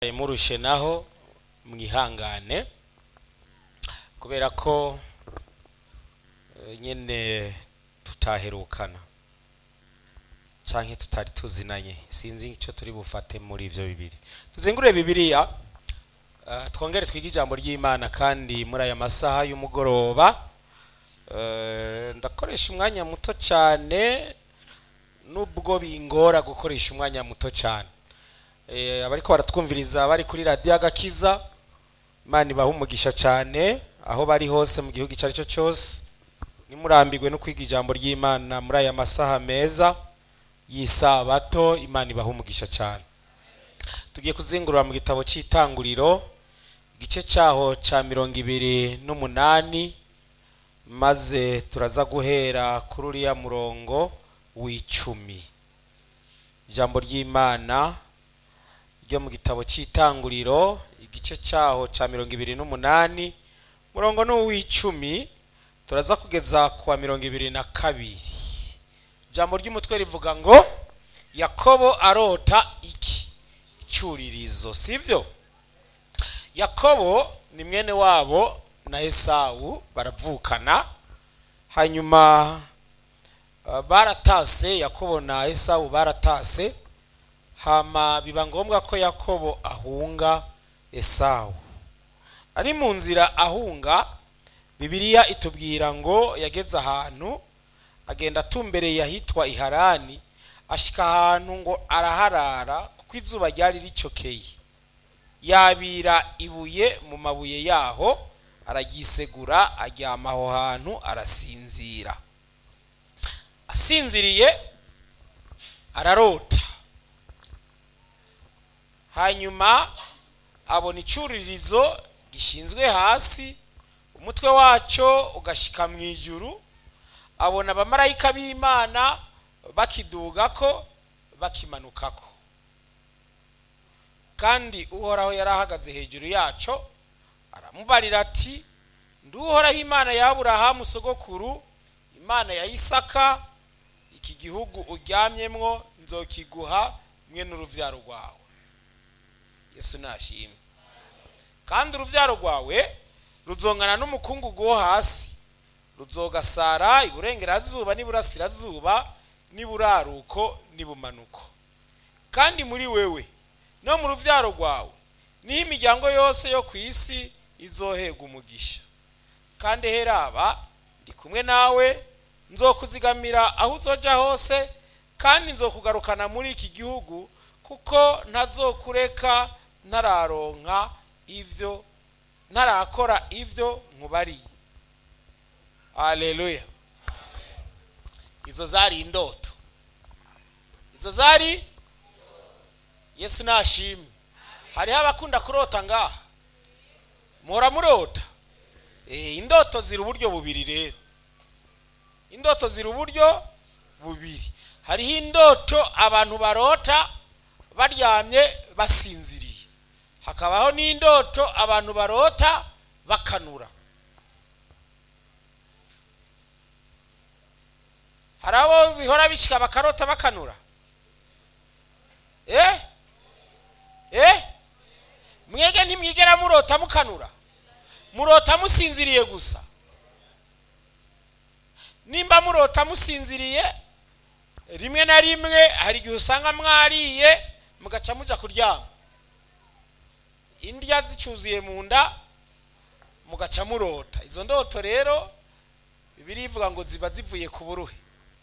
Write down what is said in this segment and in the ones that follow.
murushe naho mwihangane kubera ko eh, nyene tutaherukana canke tutari tuzinanye sinzi ico turi bufate muri ivyo bibiri tuzingure bibiliya eh, twongere twige ijambo ry'imana kandi muri aya masaha y'umugoroba eh, ndakoresha umwanya muto cane nubwo bingora gukoresha umwanya muto cyane Eh, abariko baratwumviriza bari kuri radiyo agakiza imana ibaha umugisha cyane aho bari hose mu gihugu icyo ari cyo cyose nimurambirwe no kwiga ijambo ry'imana muri aya masaha meza y'isabato imana ibaha umugisha cyane tugiye kuzingurura mu gitabo cy'itanguriro igice cyaho cya mirongo ibiri n'umunani maze turaza guhera kuri uriya murongo w'icumi ijambo ry'imana ryo mu gitabo cy'itanguriro igice cyaho cya mirongo ibiri n'umunani murongo ni uw'icumi turaza kugeza ku wa mirongo ibiri na kabiri ijambo ry'umutwe rivuga ngo yakobo arota iki icyuririzo sibyo yakobo ni mwene wabo na esawu baravukana hanyuma uh, baratase yakobo na esawu baratase hama biba ngombwa ko yakobo ahunga esawu ari mu nzira ahunga bibiliya itubwira ngo yageze ahantu agenda atumbereye ahitwa iharani ashika ahantu ngo araharara kuko izuba ryari ricokeye yabira ibuye mu mabuye yaho araryisegura aryama aho hantu arasinzira asinziriye ararota hanyuma abona icyuririzo gishinzwe hasi umutwe wacyo ugashika mu ijuru abona abamarayika b'imana bakidugako bakimanukako kandi uhoraho yari ahagaze hejuru yacyo aramubarira ati nduhoraho imana ya aburahamu sogokuru imana ya isaka iki gihugu uryamyemwo nzokiguha mwe n'uruvyaro rwawe yesu nashimwe kandi uruvyaro rwawe ruzongana n'umukungugu wo hasi ruzogasara iburengerazuba n'iburasirazuba n'iburaruko n'ibumanuko kandi muri wewe no mu ruvyaro rwawe niho imiryango yose yo ku isi izohega umugisha kandi heraba ndi kumwe nawe nzokuzigamira aho uzoja hose kandi nzokugarukana muri iki gihugu kuko ntazokureka ntararonka ivyo ntarakora ivyo nkubariye haleluya izo zari indoto izo zari yesu nashimwe hariho abakunda kurota ngaha muhora murota Eh, indoto ziri uburyo bubiri rero indoto ziri uburyo bubiri hariho indoto abantu barota baryamye basinziriye hakabaho n'indoto abantu barota bakanura hari abo bihora bishyika bakarota bakanura eh eh mwege ntimwigera murota mukanura murota musinziriye gusa nimba murota musinziriye rimwe na rimwe hari igihe usanga mwariye mugaca muja kuryama indya zicuzuye mu nda mugaca murota izo ndoto rero bibiri ivuga ngo ziba zivuye ku buruhe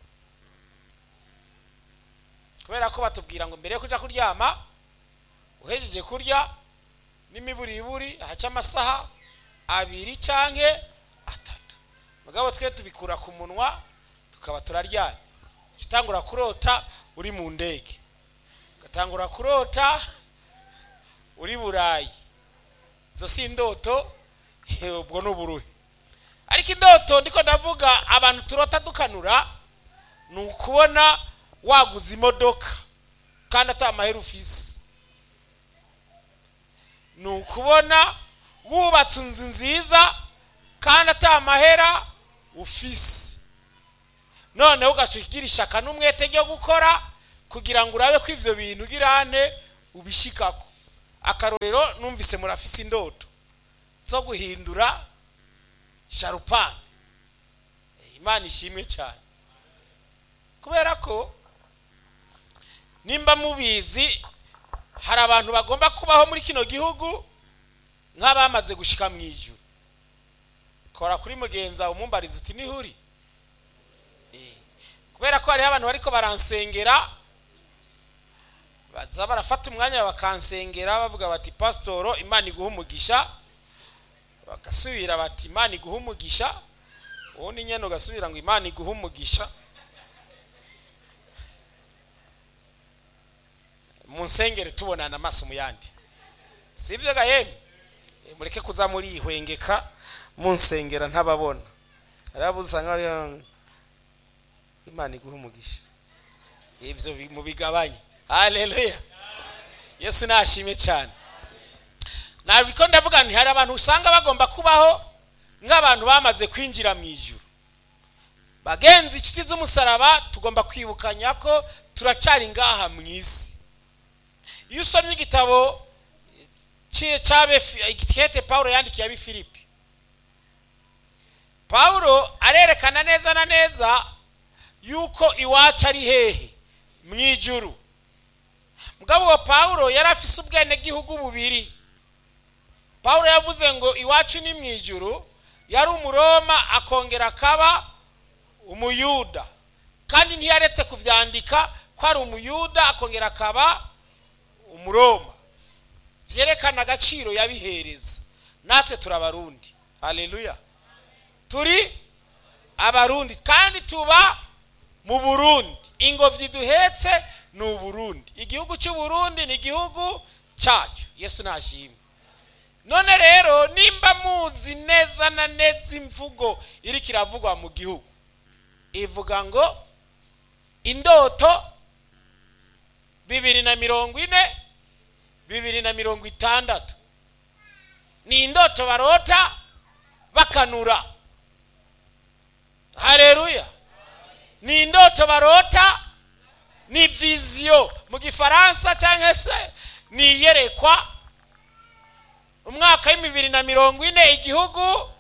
kubera ko batubwira ngo mbere yo kuja kuryama uhejeje kurya n'imiburiburi haca amasaha abiri canke atatu mugabo twe tubikura ku munwa tukaba turaryamye utangura kurota uri mu ndege ugatangura kurota uri burayi izo si indoto ubwo ni uburuhe ariko indoto ndiko ndavuga abantu turota dukanura ni ukubona waguze imodoka kandi atari amahera ufise ni ukubona wubatse inzu nziza kandi atari amahera ufise noneho ugaca ugira ishaka n'umwete ryo gukora kugira ngo urabe ko ivyo bintu ugirane ubishikako akarorero numvise murafise indoto zo guhindura sharupani imana ishimwe cyane kubera ko nimba mubizi hari abantu bagomba kubaho muri kino gihugu nk'abamaze gushika mu ijuru kora kuri mugenza umumbariza uti nihuri kubera ko hariho abantu bariko baransengera baza barafata umwanya bakansengera bavuga bati pasitoro imana iguha umugisha bagasubira bati imana iguha umugisha ubundi nyine ugasubira ngo imana iguha umugisha mu nsengere tubonana amaso mu yandi si ibyo gahembe mureke kuza murihwengeka mu nsengera ntababona hariho usanga imana iguha umugisha ibyo mu bigabanye haleluya yesu nashimye cyane ntabwo ndavuga nti hari abantu usanga bagomba kubaho nk'abantu bamaze kwinjira mu ijuru bagenzi inshuti z'umusaraba tugomba kwibukanya ko turacyari ngaha mu isi iyo usomye igitabo igitete paul yandikiye abi filipi paul arerekana neza na neza yuko iwacu ari hehe mu ijuru mugabo wa paul yari afise ubwenegihugu bubiri paul yavuze ngo iwacu ni mu ijuru yari umuroma akongera akaba umuyuda kandi ntiyaretse kubyandika ko ari umuyuda akongera akaba umuroma byerekana agaciro yabihereza natwe turi abarundi haleluya turi abarundi kandi tuba mu burundi ingobyi duhetse ni uburundi igihugu cy'uburundi ni igihugu cyacu yesu nashimwe none rero nimba muzi neza na neza imvugo iri kiravugwa mu gihugu ivuga ngo indoto bibiri na mirongo ine bibiri na mirongo itandatu ni indoto barota bakanura hareruya ni indoto barota ni viziyo mu gifaransa cyangwa se ni iyerekwa umwaka w'ibibiri na mirongo ine igihugu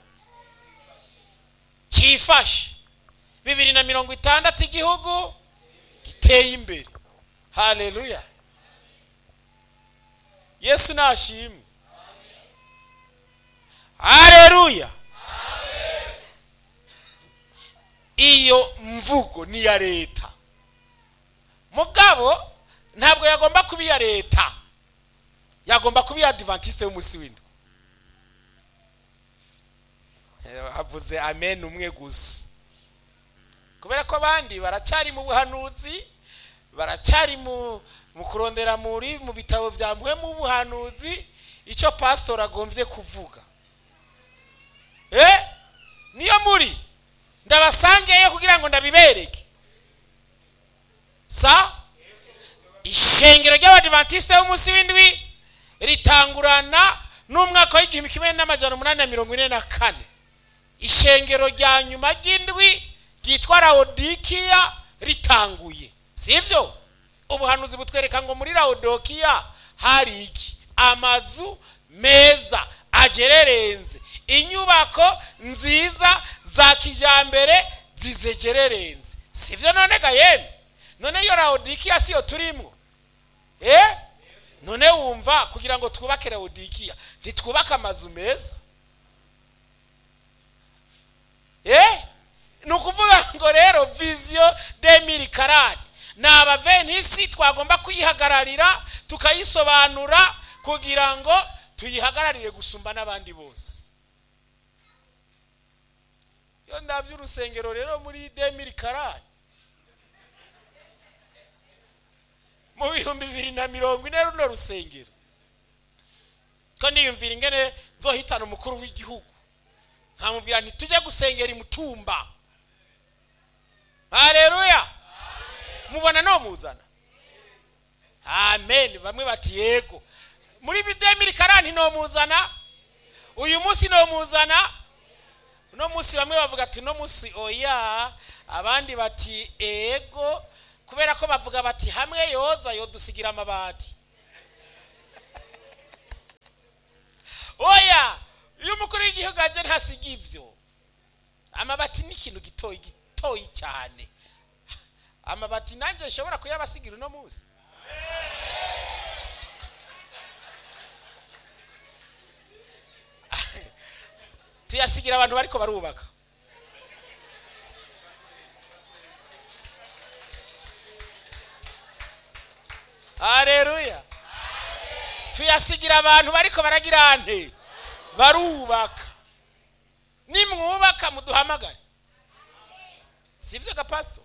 cyifashe bibiri na mirongo itandatu igihugu giteye imbere hareruya yesu nashimwe hareruya iyo mvugo ni iya leta mugabo ntabwo yagomba kuba iya leta yagomba kuba iya adivantisite y'umunsi w'indwi havuze amen umwe gusa kubera ko abandi baracyari mu buhanuzi baracyari mu kurondera muri mu bitabo bya mwe mu buhanuzi icyo pasitori agombye kuvuga niyo muri ndabasangeyo kugira ngo ndabibereke sa ishengero ry'abadivantisite b'umunsi w'indwi ritangurana n'umwaka w'igihumbi kimwe n'amajana umunani na mirongo ine na kane ishengero rya nyuma ry'indwi ryitwa rawodikiya ritanguye si ibyo ubuhanuzi butwereka ngo muri rawudokiya hari iki amazu meza agererenze inyubako nziza za kijyambere zizegererenze si ibyo none gahembe none iyo rawudikiya si yo turimo eh none wumva kugira ngo twubake rawudikiya ntitwubake amazu meza eh ni ukuvuga ngo rero viziyo demiri karani ni abavenisi twagomba kuyihagararira tukayisobanura kugira ngo tuyihagararire gusumba n'abandi bose iyo ndabyo urusengero rero muri demiri karani mu bihumbi bibiri na mirongo ine runo rusengero ko niyumvira ingene nzohitana umukuru w'igihugu nkamubwira nti tujye gusengera imutumba hareruya mubona no muzana amen bamwe bati yego muri bidemiri karani no muzana uyu munsi no muzana uno munsi bamwe bavuga ati uno munsi oya abandi bati ego kubera ko bavuga bati hamwe yoza yodusigira amabati y'igihugu aje ntasiga ibyo amabati ni ikintu gitoyi gitoyi cyane amabati nanjye nshobora kuyabasigira uno munsi tuyasigira abantu bariko barubaka hareruya tuyasigira abantu bariko baragira nte barubaka nimwubaka muduhamagare sivyo gapasito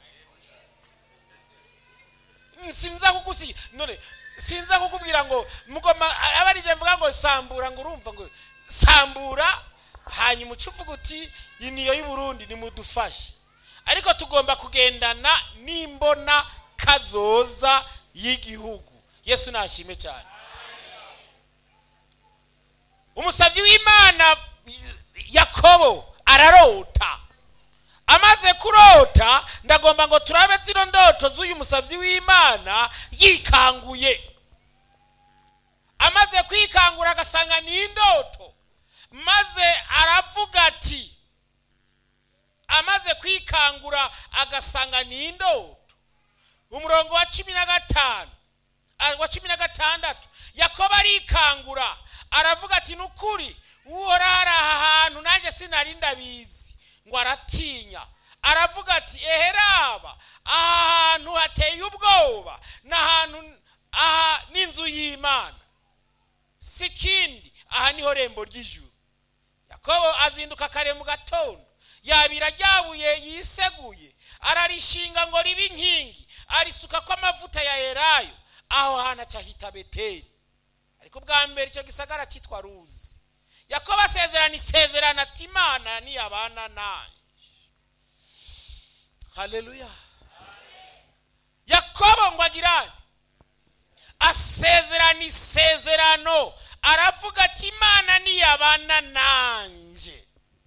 sinza kugusiga none sinza kukubwira ngo mugoma aba ari je mvuga ngo sambura ngo urumva ngo sambura hanyuma uca uvuga uti iyi niyo y'uburundi nimudufashe ariko tugomba kugendana n'imbona kazoza y'igihugu yesu nashime cyane umusabyi w'imana yakobo ararota amaze kurota ndagomba ngo turabe zino ndoto z'uyu musabyi w'imana yikanguye amaze kwikangura agasanga ni indoto maze aravuga ati amaze kwikangura agasanga ni indoto umurongo wa cumi na gatanu wa cumi na gatandatu yakobo arikangura aravuga ati ni ukuri uhora aha hantu nanjye sinari ndabizi ngo aratinya aravuga ati eheraba aha hantu hateye ubwoba ni ahantu aha n'inzu y'imana si ikindi aha niho rembo ry'ijuru yakobo azinduka kare mu gatondo yabira ryabuye yiseguye ararishinga ngo ribe inkingi arisuka ko amavuta ya elayo aho hantu acahita beteri ariko bwa mbere icyo gisagara cyitwa ruzi yakobo asezerana isezerano ati imana niyabana nanjye haleluya yakobo ngo agirane asezerana isezerano aravuga ati imana niyabana nanjye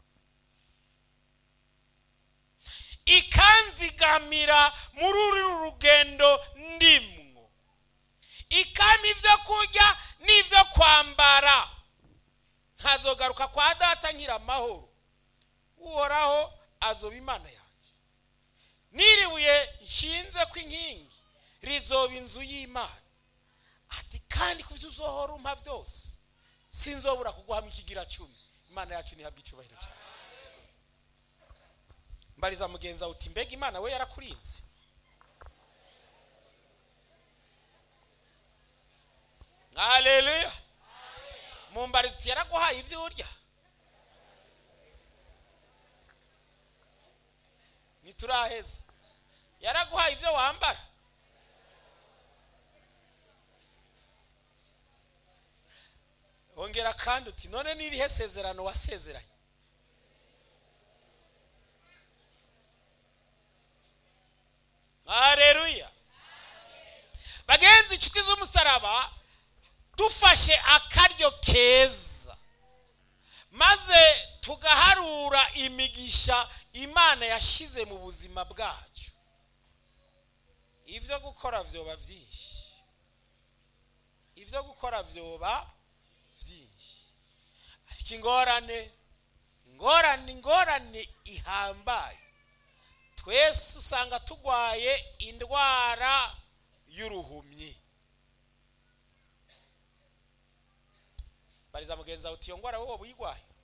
ikanzigamira muri uru rugendo ndimwo ikama ibyo kurya n'ibyo kwambara nkazogaruka kwa data ngira amahoro uhoraho azoba imana yanjye niribuye nshinze ko inkingi rizoba inzu y'imana ati kandi ku byo uzohora umpa byose sinzobura kuguhamo ikigira cumi imana yacu ntihabwe icyubahiro cyane mbariza mugenzi wawe uti mbega imana we yarakurinze haleluya mumbarizi yaraguhaye ibyo urya ntituraheza yaraguhaye ibyo wambara ongera kandi uti none n'irihe sezerano wasezeranye hareruya bagenzi inshuti z'umusaraba dufashe akaryo keza maze tugaharura imigisha imana yashyize mu buzima bwacu ibyo gukora byoba byinshi ibyo gukora byoba byinshi ariko ingorane ingorane ingorane ihambaye twese usanga turwaye indwara y'uruhumyi bariza mugenzi wawe uti iyo ndwara wowe uyirwaye